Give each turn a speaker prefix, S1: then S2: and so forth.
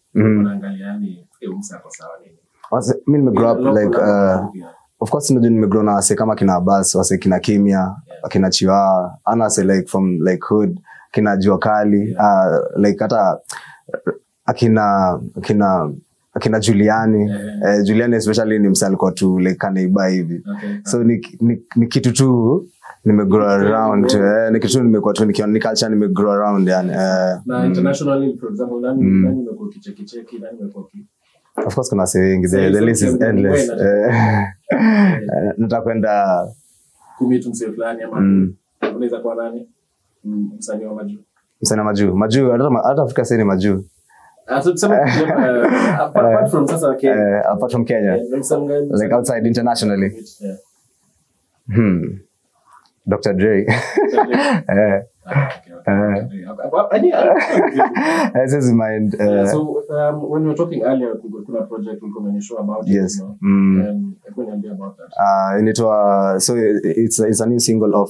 S1: Mhm.
S2: unaangalia yani eh, msa ako sawa nini
S1: Wase- mi nimegrow up
S2: Local
S1: like
S2: na-
S1: uh, of course najua nimegrow na wase kama kina bas wase kina kimya kina chiwa ana wase like from like hood kina jua kali uh, like hata uh, akina akina akina juliani
S2: Yeah.
S1: eh, juliani especially ni msa alikuwa tu like kanaiba hivi
S2: Okay.
S1: so ni, ni, ni kitu tu nimegrow around eh, ni kitu tu nimekuwa tu nikiona ni culture nimegrow around yani eh,
S2: na internationally for example nani
S1: Mm.
S2: nani umekuwa ukichekicheki nani umekuwa uki
S1: of course kuna wase wengi the,
S2: Say
S1: the list is
S2: something
S1: endless
S2: when-
S1: eh, eh, nataka kwenda
S2: kumit msee fulani ama
S1: mm,
S2: unaweza kuwa nani Mm, msanii wa majuu
S1: msana majuu majuu hata ma- hata afrika sasa ni majuu
S2: Ah, so tuseme uh, apart from sasa Kenya
S1: eh, apart from kenya
S2: eh, msanii gani-
S1: like outside internationally
S2: Yeah.
S1: hmm. dr dre eh,
S2: Ah, okay, okay.
S1: Eh.
S2: Apa- hadi-
S1: this is mind
S2: Yeah,
S1: uh,
S2: so um, when we were talking earlier kuna kuna project ulikuwa umenishow about it,
S1: yes
S2: you know?
S1: mm.
S2: Um, hebu niambie about that
S1: uh, inaitwa so it's, it's a new single of